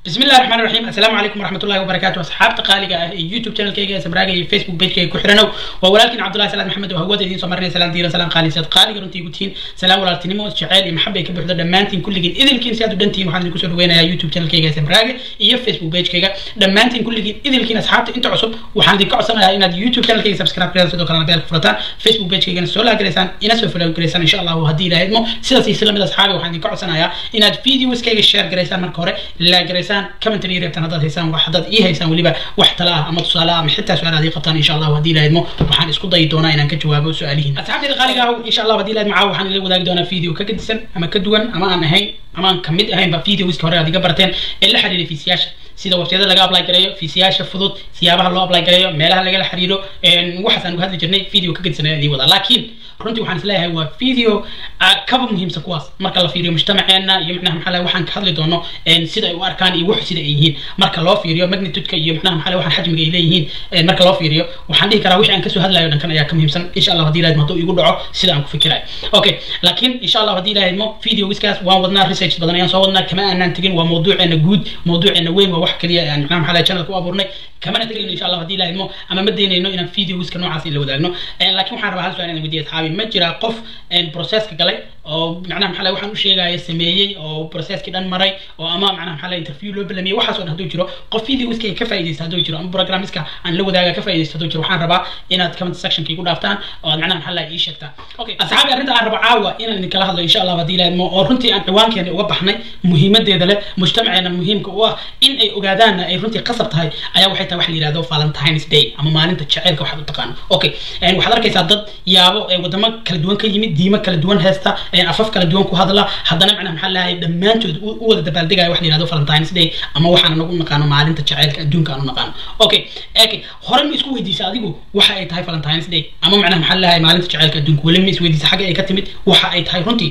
بسم الله الرحمن الرحيم السلام عليكم ورحمة الله وبركاته أصحاب تقاليق يوتيوب channel كيجا سبراجا فيسبوك بيج كيجا كحرنو ولكن عبد الله سلام محمد وهو دين سمرنا سلام ديرا سلام قالي سيد قالي رنتي قلتين سلام ولا تنمو شعال محبة كبر حدا دمانتين كل جين إذا الكين سيادو دنتين وحنا نكسر وين يا يوتيوب channel كيجا سبراجا يا فيسبوك بيج كيجا دمانتين كل جين إذا الكين أصحاب أنت عصب وحنا دي كعصنا إن يوتيوب channel كيجا سبسكرايب كذا سيدو كلام بيرك فرطان فيسبوك بيج كيجا سولا كريسان إنا سوف لو كريسان إن شاء الله وهدي لا يدمو سيدا سيسلم من أصحابي وحنا دي كعصنا يا إن فيديوز كيجا شير كريسان مركورة لا كريسان كمنتري ريبتنا هذا haysaan wax haddaad ii haysaan weliba wax tala ah ama tusaale ah ama xitaa su-aal aad ii qabtaan insha allahu haddii lahaydmo waxaan isku dayi doonaa inaan ka jawaabo su-aalihiin asxaabteeda qaaliga ah insha allahu haddii lahayd macaa waxaan ila wadaagi doonaa video ka gedisan ama ka duwan ama aan ahayn ama aan kamid ahaynba videoska hore aad iga barteen ee la xiriiray fiisiyaasha sida websiyada laga apply gareeyo fiisiyaasha fudud siyaabaha loo apply gareeyo meelaha lagala xiriiro waxaas aan uga hadli jirnay video ka gedisan ayaan idin wadaa laakiin runtii waxaan isleeyahay waa video kaba muhiimsan kuwaas marka la fiiriyo mujtamaceena iyo macnaha maxaa lahay waxaan ka hadli doono sida ay u arkaan iyo wax sida ay yihiin marka loo fiiriyo magnitudeka iyo macnaha maxaa lahay waxaan xajmiga ay leeyihiin marka loo fiiriyo waxaan dhihi karaa wixii aan kasoo hadlayo dhankan ayaa ka muhiimsan insha allah haddii ilahayd hadduu igu dhaco sida aan ku fikirayo okay laakiin insha allah haddii ilahayd mo videogiskaas waan wadnaa research badan ayaan soo wadnaa kama aanaan tegin waa mawduuceena guud mawduuceena weyn waa wax kaliya aan macnaha maxaa lahay channelka u abuurnay kamana tegayno insha allah haddii ilahayd mo ama ma daynayno inaan videogiska noocaas in la wadaagno laakiin waxaan rabaa hal su-aal inaan weydiiya asxaabi ma jiraa qof processka galay oo macnaha maxaa lahay waxaan u sheegaya sameeyey oo processkii dhan maray oo ama macnaha maxaa lahay interview loo balamiyey waxaas oo dhan hadduu jiro qof videoiska ka faa'iidaysta hadduu jiro ama programmiska aan la wadaaga ka faa'iidaysta hadduu jiro waxaan rabaa inaad comment sectionka igu dhaaftaan oo aad macnaha maxaa lahay ii sheegtaan okay asxaabi arrinta aan rabo caawa inaan idinkala hadlo insha allah haddii ilaahmo oo runtii aan ciwaankeena uga baxnay muhiimadeeda leh mujtamaceena muhiimka u ah in ay ogaadaanna ay runtii qasab tahay ayaa waxay tahay waxa la yidhahdo valentines day ama maalinta jaceylka waxaad u taqaano okay waxaad arkaysaa dad yaabo wadamo kala duwan ka yimid diimo kala duwan heesta afaf kala duwan ku hadla haddana macnaha maxaa lahay dhammaantood u wada dabaaldegaya wax la yihahdo valentines day ama waxaan anagu naqaano maalinta jaceylka adduunka aanu naqaano okay okay hore ma isku weydiisa adigu waxa ay tahay valentines day ama macnaha maxaa lahay maalinta jaceylka adduunka weli ma isweydiisa xagga ay ka timid waxa ay tahay runtii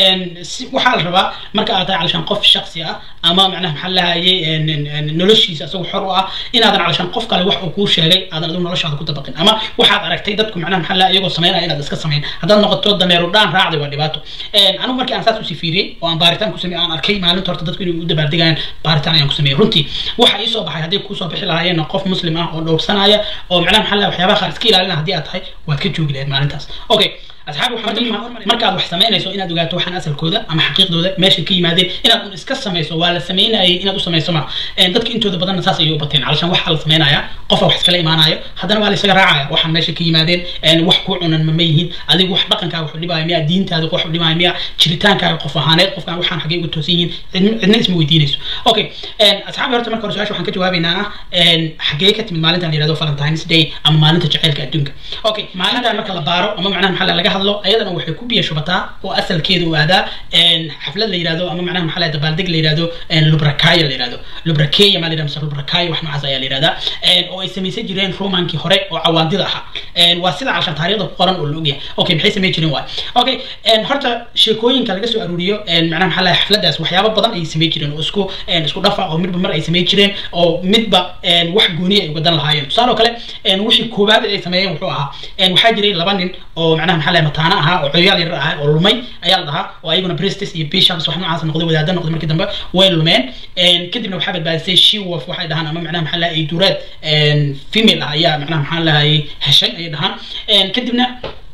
waxaa la rabaa marka aad tahay calashaan qof shaksi ah ama macnaha maxaa lahaye noloshiisa isagu xor u ah inaadan calashaan qof kale wax uu kuu sheegay aadan adigu noloshaada ku dabaqin ama waxaad aragtay dadku macnaha maxaa lahay iyagoo sameynaya inaad iska sameyn haddaad noqoto dameeru dhaan raacday waa dhibaato anigu markii aan saas usii fiiriyey oo aan baaritaan ku sameeyey aan arkay maalinta horta dadku inay u dabaaldegayaan baaritaan ayaan ku sameeyey runtii waxa ii soo baxay hadday kuusoo bixi lahaayeen qof muslim ah oo dhowrsanaya oo macnaha maxaa lahay waxyaabaha qaar iska ilaalina haddii aad tahay waad ka joogi lahayd maalintaas okay asxaabi waxaa muhiim ah markaad wax samaynayso inaad ogaato waxaan asalkooda ama xaqiiqdooda meesha ka yimaadeen inaad un iska samayso waa la samaynayay inaad u samayso ma dadka intooda badanna saas ayay u bateen calashaan waxaa la samaynaya qofa wax iskala imaanayo haddana waa la isaga raacaya waxaan meesha ka yimaadeen wax ku cunan ma yihiin adigu wax dhaqankaaga wax u dhibaayo miya diintaada wax u dhibaayo miya jiritaankaaga qof ahaaneed qofkaan waxaan xaggay uga toosan yihiin cidna isma weydiinayso okay asxaabi horta marka hore su-aasha waxaan ka jawaabaynaa ah xaggee ka timid maalintan la yihahdo valentines day ama maalinta jaceylka adduunka okay maalintan marka la baaro ama macnaha maxaa laga hadlo ayadana waxay ku biya shubataa oo asalkeeda u aadaa xaflad la yihahdo ama macnaha maxaa lahay dabaaldeg la yihahdo lubrakaya la yihahdo lubrakeya maa la yihahdo mise lubrakaya wax noocaas ayaa la yihahdaa oo ay samaysan jireen romankii hore oo cawaandida ahaa waa sida calashaan taariikhda ku qoran oo la ogyahay okay maxay samayn jireen waay okay horta sheekooyinka laga soo aruuriyo macnaha maxaa lahay xafladaas waxyaabo badan ay samayn jireen oo isku isku dhafa oo midba mar ay samayn jireen oo midba wax gooniya ay ugadan lahaayeen tusaale oo kale wixii koowaad ay sameeyeen wuxuu ahaa waxaa jiray laba nin oo macnaha maxaa lahay mataana ahaa oo coyaal yar ahaa oo lumay ayaa la dhahaa oo ayaguna prestes iyo bishops wax noocaas noqday wadaada noqday markii dambe way lumeen kadibna waxaa badbaadisay shiwof waxay dhahaan ama macnaha maxaa lahay duuraad female ah ayaa macnaha maxaa lahay heshay ayay dhahaan kadibna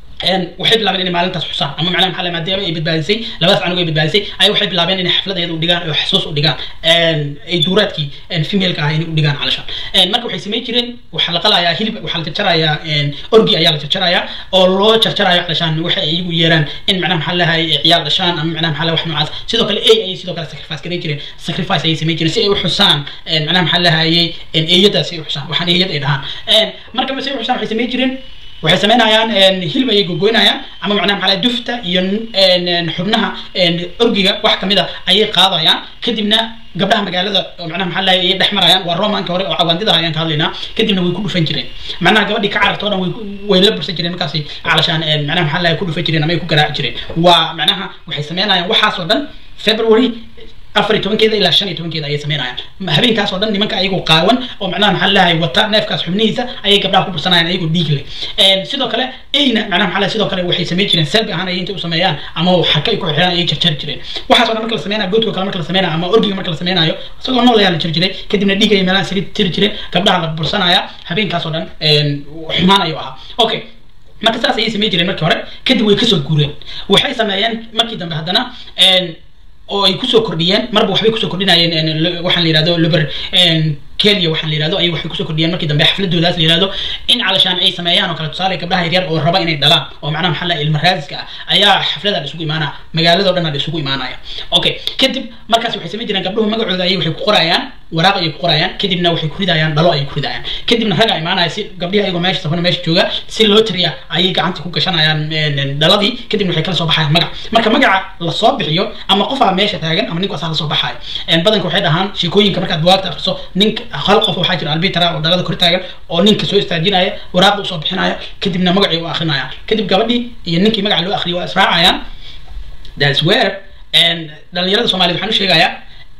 waxay bilaabeen inay maalintaas xusaan ama macnaha maxaa maadaama ay badbaadisay labadaas canug ay badbaadisay ay waxay bilaabeen inay xaflad ayada u dhigaan oo xasuus u dhigaan ay duuraadkii female-ka ah inay u dhigaan calashaan marka waxay samayn jireen waxaa la qalayaa hilib waxaa la jarjarayaa orgi ayaa la jarjarayaa oo loo jarjarayo calashaan waxay iyagu yeeraan in macnaha maxaa lahay ciyaal dhashaan ama macnaha maxaa wax noocaas sidoo kale ay ayay sidoo kale sacrifice garan jireen sacrifice ayay samayn jireen si ay u xusaan macnaha maxaa lahayay eeyadaas ay u xusaan waxaan eeyad ay dhahaan marka si ay u xusaan waxay samayn jireen waxay samaynayaan hilib ayay gogoynayaan ama macnaha maxaa dufta iyo xubnaha orgiga wax kamid a ayay qaadayaan kadibna gabdhaha magaalada oo macnaha maxaa lahay ayay dhex marayaan waa romanka hore oo cawaandida ayaan ka hadlaynaa kadibna way ku dhufan jireen macnaha gabadhii ka cararta o dhan way la bursan jireen markaasi calashaan macnaha maxaa lahay ku dhufan jireen ama ay ku garaaci jireen waa macnaha waxay samaynayaan waxaas oo dhan february afar iyo tobankeeda ilaa shan iyo tobankeeda ayay sameynayaan habeenkaas oo dhan nimanka ayagoo qaawan oo macnaha maxaa lahay wata neefkaas xubnihiisa ayay gabdhaha ku bursanayaan ayagoo dhiig leh sidoo kale eyna macnaha maxaa lahay sidoo kale waxay sameyn jireen selbi ahaan ayay intay u sameeyaan ama xaka ay ku xirxiraan ayay jarjari jireen waxaas oo dhan marka la sameynayo goodka kale marka la sameynayo ama orgiga marka la sameynayo isagoo nool ayaa la jiri jiray kadibna dhiig ayay meelaha isaga tiri jireen gabdhaha la bursanaya habeenkaas oo dhan xumaan ayuu ahaa okay marka saas ayay sameyn jireen markii hore kadib way kasoo guureen waxay sameeyeen markii dambe haddana oo ay kusoo kordhiyeen marba waxbay kusoo kordhinayeen waxaan la yihahdo luber kenya waxaan la yihahdo ay waxay kusoo kordhiyeen markii dambe xafladoodaas la yihahdo in calashaan ay sameeyaan oo kale tusaale gabdhaha yaryar oo raba inay dhalaan oo macnaha maxaa la ilma raadiska ah ayaa xaflada isugu imaanaya magaalada o dhan isugu imaanaya okay kadib markaas waxay samayn jireen gabdhuhu magacooda ayay waxay ku qorayaan waraaq ayay ku qorayaan kadibna waxay ku ridayaan dhalo ayay ku ridayaan kadibna ragaa imaanaya si gabdhihi ayagoo meesha safana meesha jooga si loo tiriya ayay gacanta ku gashanayaan dhaladii kadibna waxay kala soo baxayaan magac marka magaca lasoo bixiyo ama qofaa meesha taagan ama ninkaasaa lasoo baxayo badanka waxay dhahaan sheekooyinka markaad buwaagta akriso ninka hal qof waxaa jira albitara oo dhalada kor taagan oo ninka soo istaajinaya waraaqda usoo bixinaya kadibna magacii u akrinaya kadib gabadhii iyo ninkii magaca loo akriyo waa israacayaan that's where dhalinyarada soomaaliyed waxaan u sheegayaa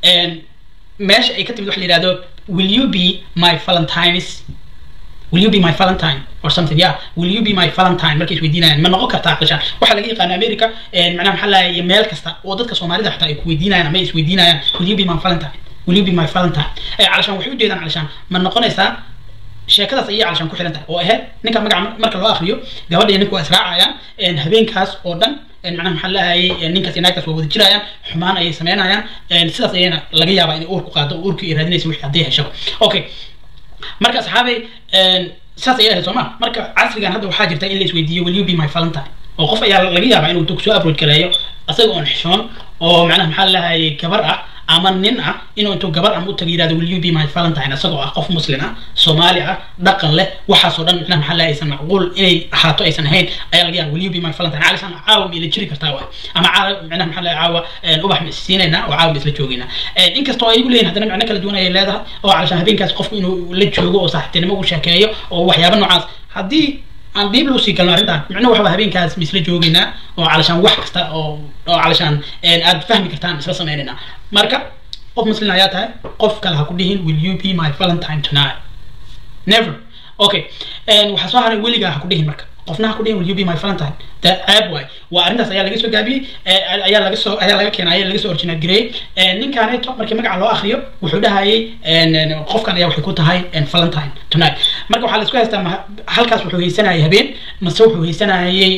meesha ay ka timid waxa la yihahdo will you be my valentines will you be my valentine or something yeah will you be my valentine markay isweydiinayaan ma noqon kartaa qashaan waxaa laga yaqaana america macnaha maxaa lahay meel kasta oo dadka soomaalida xataa ay ku weydiinayaan ama ay isweydiinayaan will you be my valentine will you be my valentine calashaan waxay ujeedaan calashaan ma noqonaysaa sheekadaas ayay calashaan ku xiran tahay oo ahayd ninka magaca marka loo akriyo gabadha iyo ninku waa israacayaan habeenkaas oo dhan macnaha maxaa lahayay ninkaas iyo naagtaas waa wada jirayaan xumaan ayay sameynayaan sidaas ayayna laga yaabaa inay uur ku qaado oo uurkii ay raadinaysa wixii haddii heshaba okay marka asxaabay saas ayay ahayd soo ma marka casrigan hadda waxaa jirta in la isweydiiyo will you be my valentine oo qof ayaa laga yaabaa inuu dog soo approach gareeyo asaga oon xishoon oo macnaha maxaa lahayay gabar ah ama nin ah inuu intuu gabar ama u taga yirahdo will you be my valentine isagoo ah qof muslim ah soomaali ah dhaqan leh waxaasoo dhan macnaha maxaa lahay aysan macquul inay ahaato aysan ahayn ayaa laga yaaba will you be my valentine caalisaan caawa ma ila jiri kartaa waay ama caawa macnaha maxaa lahay caawa ubax ma isiinaynaa oo caawa ma isla joogaynaa inkastoo ay igu leeyihin haddana macno kala duwan ayay leedahay oo caalishaan habeenkaas qofku inuu la joogo oo saaxiibtinimo u sheekeeyo oo waxyaaba noocaas haddii aan diib loo sii galno arrintan micnuhu waxaba habeenkaas ma isla joogaynaa oo calashaan wax kasta oo oo calashaan aad fahmi kartaan isla sameynaynaa marka qof muslim ayaa tahay qof kale ha ku dhihin will you be my valentine tonight never okay waxaa soo haray weligaa ha ku dhihin marka qofna ha ku dhihin will you be my valentine da ceeb waay waa arrintaas ayaa laga soo gaabiyey ayaa laga soo ayaa laga keenay ayaa laga soo original gareeyey ninkaaneeto markii magaca loo akriyo wuxuu dhahayay qofkan ayaa waxay ku tahay valentine tonight marka waxaa la isku haystaa halkaas wuxuu haysanayay habeen mase wuxuu haysanayay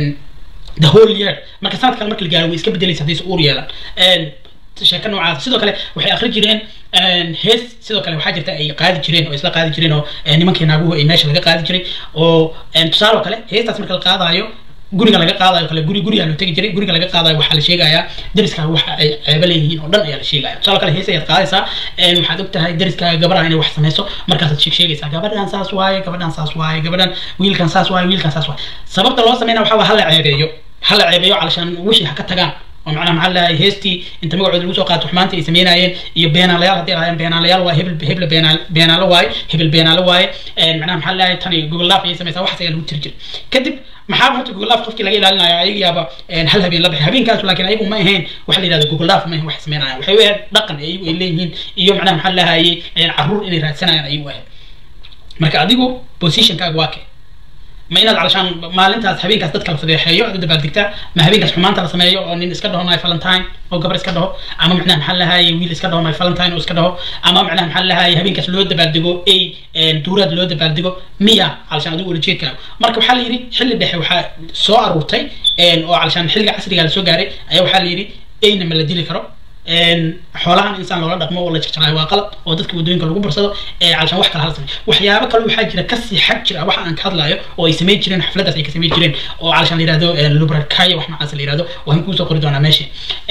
the whole year marka sanad kale marka la gaaro way iska bedelaysa haddaysa uur yeelan sheeko noocaas sidoo kale waxay akri jireen hees sidoo kale waxaa jirta ay qaadi jireen oo isla qaadi jireen oo nimankii naaguhu ay meesha laga qaadi jiray oo tusaale oo kale heestaas marka la qaadayo guriga laga qaadayo kale guri guriga loo tegi jiray guriga laga qaadayo waxaa la sheegayaa dariskaaga waxa ay ceebo leeyihiin oo dhan ayaa la sheegaya tusaale kale hees ayaad qaadaysaa waxaad og tahay dariskaaga gabadha inay wax samayso markaasaad sheeg sheegaysaa gabadhan saas waaye gabadhan saas waaye gabadhan wiilkan saas waaye wiilkan saas waaye sababta loo sameynaya waxaa waa hala ceebeeyo hala ceebeeyo calashaan wixii ha ka tagaan oo macnaha maxaa lahay heestii inta magacooda lagu soo qaato xumaanta ay sameynayeen iyo beenaalayaal haddii ahaayeen beenaalayaal waaye hebel hebel beenaal beenaalo waaye hebel beenaalo waaye macnaha maxaa lahay tani google laaf ayay samaysaa waxaas ayaa lagu tiri jiray kadib maxaa horta google laaf qofkii laga ilaalinaya ayaga yaaba hal habeen la bixi habeenkaas laakiin ayagu ma ahayn waxa la yidhahda google laaf ma ahayn wax sameynayaan waxay u ahayd dhaqan ayagu ay leeyihiin iyo macnaha maxaa lahayay caruur inay raadsanayaan ayagu ahayd marka adigu positionkaaga waa kee ma inaad calashaan maalintaas habeenkaas dadka la fadeexeeyo aad u dabaaldegtaa ma habeenkaas xumaanta la sameeyo oo nin iska dhaho my valentine oo gabar iska dhaho ama macnaha maxaa lahaye wiil iska dhaho my valentine oo iska dhaho ama macnaha maxaa lahaye habeenkaas loo dabaaldego ay duuraad loo dabaaldego miya calashaan adigu ulajeedkaaga marka waxaa la yidhi xilli dhexe waxaa soo aruurtay oo calashaan xilliga casriga la soo gaaray ayaa waxaa la yidhi ayna ma la dili karo xoolahan insaan loola dhaqmo oo la jarjarayo waa qalad oo dadka waddooyinka lagu barsado calashaan wax kale hala sameyo waxyaabo kale waxaa jira kasii xag jira waxa aan ka hadlayo oo ay samayn jireen xafladaas ay ka samayn jireen oo calashaan la yihahdo lubrakaya wax noocaas la yihahdo waan kuusoo qori doonaa meesha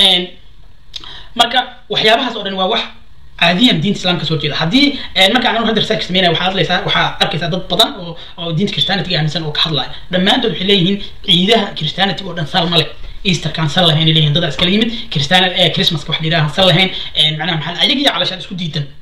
marka waxyaabahaas oo dhan waa wax caadiyan diinta islaamka soo jeeda haddii marka aan hadda research sameynaya waxaa hadlaysaa waxaa arkaysaa dad badan oo oo diinta christianity aaminsan oo ka hadlaya dhammaantood waxay leeyihiin ciidaha christianity oo dhan sal male easterkaan sal lahayn leeyihin dad iskala yimid christian christmaska wax la yidhaha sal lahayn macnaha maxaa ayaga iyo calashaan isku diidan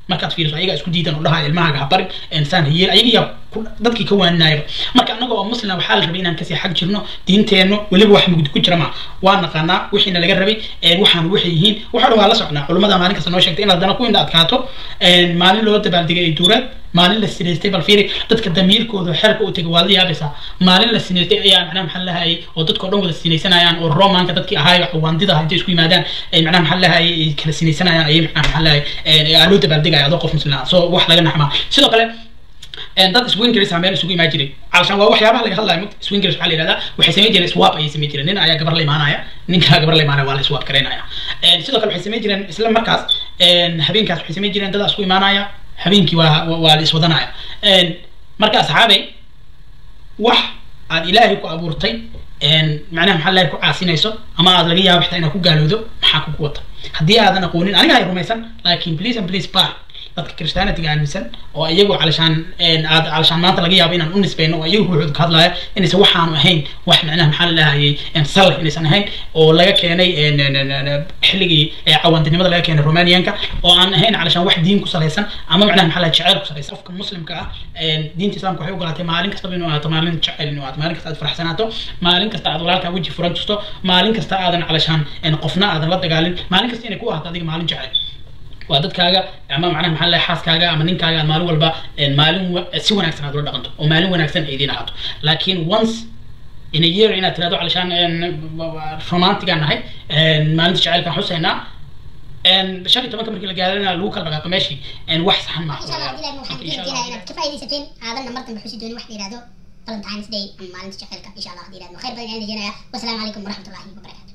markaad fiiriso ayagaa isku diidan oo dhahaa ilmahaaga ha barin insaan hayeel ayagiyaa dadkii ka waaninaayaba marka annaga oo muslim waxaa la rabay inaan kasii xag jirno diinteennu weliba wax mugdi ku jira ma waa naqaanaa wixiina laga rabay waxaan waxay yihiin waxa dhan waa la socnaa culimmada maalin kasta noo sheegtay inaad dana ku indha adkaato maalin loo dabaaldegay ay duuraad maalin la sinaystay bal fiiri dadka damiirkooda xerka u tegay waad la yaabaysaa maalin la sinaystay ayaa macnaha maxaa lahayay oo dadka o dhan wada sinaysanayaan oo romanka dadkii ahaayo cawaandida intay isku yimaadaan ay macnaha maxaa lahayay ay kala sinaysanayaan ayay macnaha maxaa lahayay loo dabaaldegaya adoo qof muslim ah soo wax laga naxmaa sidoo kale dad swingers meel isugu imaan jiray calashaan waa waxyaabaha laga hadlayo mugta swingers waxaa la yihahdaa waxay samayn jireen swap ayay samayn jireen nin ayaa gabar la imaanaya ninkaa gabar la imaanaya waa la swap garaynaya sidoo kale waxay samayn jireen isla markaas habeenkaas waxay samayn jireen dadaa isku imaanaya habeenkii waa waa la iswadanaya marka asxaabey wax aad ilaahay ku abuurtay macnaha maxaa lahay ku caasinayso ama aad laga yaabo xitaa inaad ku gaalowdo maxaa kugu wata haddii aadan aqoonin aniga hay rumaysan laakiin please and please bar dadka christianity aaminsan oo iyagu calashaan aad calashaan maanta laga yaabo inaan u nisbayno oo iyagu ruuxooda ka hadlaya inaysan waxaanu ahayn wax macnaha maxaa la lahayay sal inaysan ahayn oo laga keenay xilligii cawaantinimada laga keenay romanianka oo aan ahayn calashaan wax diin ku salaysan ama macnaha maxaa lahay jeceyl ku salaysan qofka muslimka ah diinta islaamka waxay ogolaatay maalin kastaba inuu ahaato maalin jecel inuu ahaato maalin kasta aad faraxsanaato maalin kasta aad walaalkaa weji furan jirto maalin kasta aadan calashaan qofna aadan la dagaalin maalin kasta inay ku ahaato adiga maalin jecel waa dadkaaga ama macnaha maxaa lahay xaaskaaga ama ninkaaga aad maalin walba maalin si wanaagsan aad ula dhaqanto oo maalin wanaagsan ay idiin ahaato laakiin once in a year inaad tirahdo calashaan romantigaan nahay maalinta jacaylkaan xusaynaa shan iyo tobanka markii la gaarana lagu kala dhaqaaqo meeshii wax saxan maaha insha allah ilahi waxaan idin rajeynayaa inaad ka faaidaysateen aadanna mar dambe xusi doonin wax la yihahdo valentines day ama maalinta jacaylka insha allah hadii ilaahdo khayr badan ayaan rajeynayaa wasalaamu calaykum waraxmatullahi wabarakatu